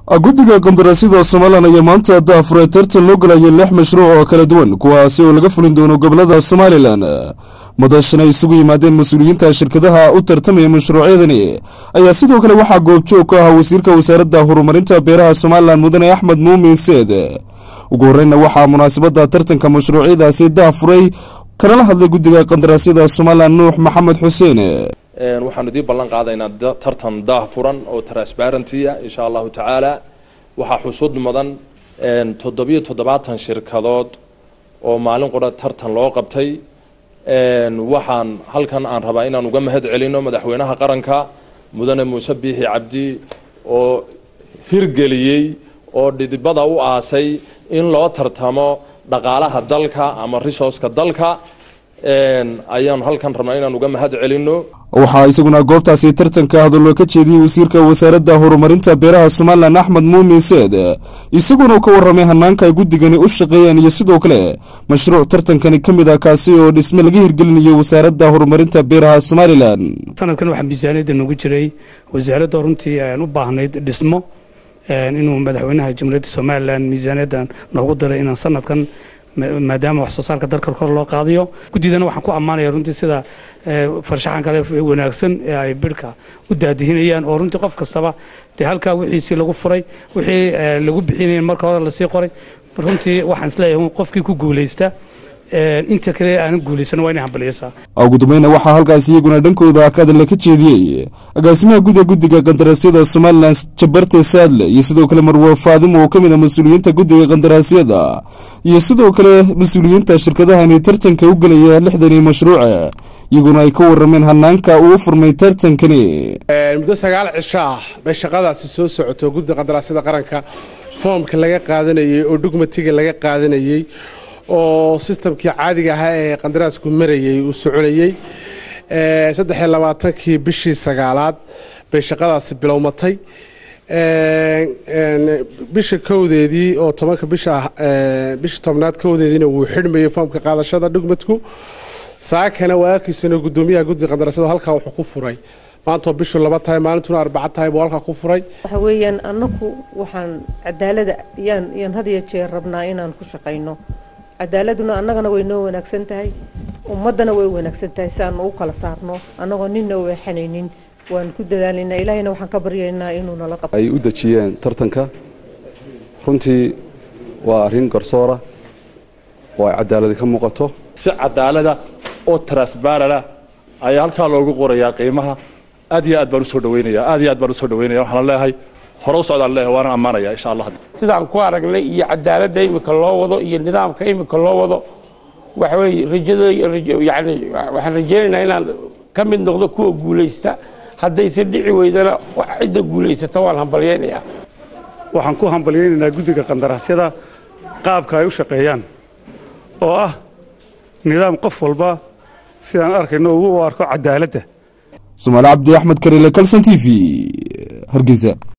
guddiga qandaraasyada somalilan ayaa maanta daafuray tartan loo galayay lix mashruuc oo kala duwan kuwaasi oo laga fulin doono gobolada somalilan madashan ay isugu yimaadeen mas-uuliyiinta shirkadaha u tartamaya mashruucyadani ayaa sidoo kale waxaa goobjoog ka ahaa wasiirka wasaaradda horumarinta beeraha somalilan mudane axmed muumin seed ugu horeyna waxaa munaasabada tartanka mashruucyadaasi daafuray kanala hadlay guddiga qandaraasyada somalilan nuux maxamed xuseen waxaanu idii ballan qaadaynaa tartan daah furan oo transparenty ah insha allahu tacaala waxaa xusud mudan toddobiyo toddobaatan shirkadood oo maalin qura tartan loo qabtay waxaan halkan aan rabaa inaan uga mahad celino madaxweynaha qaranka mudane muuse biixi cabdi oo hirgeliyey oo dhidibada u aasay in loo tartamo dhaqaalaha dalka ama resourceka dalka ayaanu halkan rabnaa inaan uga mahad celino waxaa isaguna goobtaasi tartanka hadallo ka jeediyey wasiirka wasaaradda horumarinta beeraha somalilan axmed muumin seed isaguna ka warramay hanaanka ay guddigani u shaqeeyeen iyo sidoo kale mashruuc tartankani ka mid ah kaasi oo dhisme laga hirgelinayo wasaaradda horumarinta beeraha somalilan sanadkan waxaa miisaaniyadda noogu jiray wasaaradda runtii aan u baahnayd dhismo inuu madaxweynaha jamhuuriyadda somalilan miisaaniyaddan noogu diray inaan sanadkan maadaama wax soo saarka dalka kor loo qaadayo guddidana waxaan ku ammaanaya runtii sida farshaxan kale wanaagsan ee ay bidhka u daadihinayaan oo runtii qof kastaba dee halkaa wixiisii lagu furay wixii lagu bixinaya marka hore lasii qoray runtii waxaan isleeyahay qofkii ku guulaysta inta kale aanan guulaysan waa inay hambaliyaysaa ugu dambayna waxaa halkaas iyaguna dhankooda kadalla ka jeediyey agaasimaha guda guddiga qandaraasyada somalilan jabarte saadle iyo sidoo kale marwe faadimo oo ka mid a mas-uuliyiinta guddiga qandaraasyada iyo sidoo kale mas-uuliyiinta shirkadahani tartanka u gelaya lixdani mashruuca iyaguna ay ka warrameen hanaanka uu furmay tartankani muddo sagaal cisho ah bay shaqadaasi soo socoto guddiga qandaraasyada qaranka foomka laga qaadanayey oo dhugmatiga laga qaadanayey oo sistamkii caadiga ahaa ee qandaraasku marayey uu soconayey saddexiyo labaatankii bishii sagaalaad bay shaqadaasi bilowmatay bisha kowdeedii oo tobanka bisha bisha tobnaad kowdeediina wuu xidhmayey foomka qaadashada dhugmadku saakana waa arkiisana guddoomiyaha guddiga qandaraasyada halkaa wuxuu ku furay maantoo bishu laba tahay maalintuna arbaca tahay buu halkaa ku furay waxa weeyaan annaku waxaan cadaalada yaan yaan had iyo jeer rabnaa inaan ku shaqayno cadaaladuna annagana way noo wanaagsan tahay ummaddana way wanaagsan tahay si aanu u kala saarno annagoo ninna weexanaynin waan ku dadaalinaa ilaahayna waxaan ka baryaynaa inuu nala qabto ay u dejiyeen tartanka runtii waa arrin garsoora oo ay cadaaladi ka muuqato si cadaalada oo transbarana ayaa halkaa loogu qorayaa qiimaha aad iyo aad baan usoo dhaweynaya aad iyo aad baan usoo dhaweynaya waxaan leeyahay hore u socdaan leeyahay waana ammaanaya insha allah sidaan ku aragnay iyo cadaaladda imika loo wado iyo nidaamka imika loo wado waxa weeye rajada yani waxaan rajaynaynaa inaan ka mid noqdo kuwa guulaysta haddayse dhici weydana cidda guulaysata waan hambalyaynayaa waxaan ku hambalyaynaynaa guddiga qandaraasyada qaabka ay u shaqeeyaan oo ah nidaam qof walba sidaan arkayno ugu arko cadaaladda somaali cabdi axmed karile kalson t v hargeysa